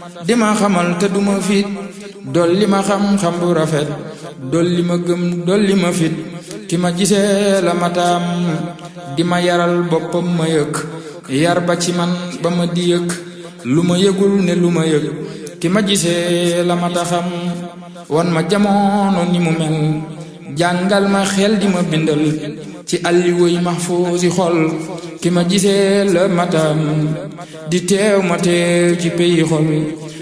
di ma xamal te duma fit dolli ma xam-xam bu rafet dolli ma gëm dolli ma fit ki ma gisee la ma taam di ma yaral boppam ma yëg yar ba ci man ba ma di yëg lu ma yëgul ne lu ma yëg ki ma gisee la ma taxam wan ma jamono ni mu mel jàngal ma xel di ma bindal ci àlli woy mahfuusi xol ki ma gisee la matam di teew ma teew ci peyi xol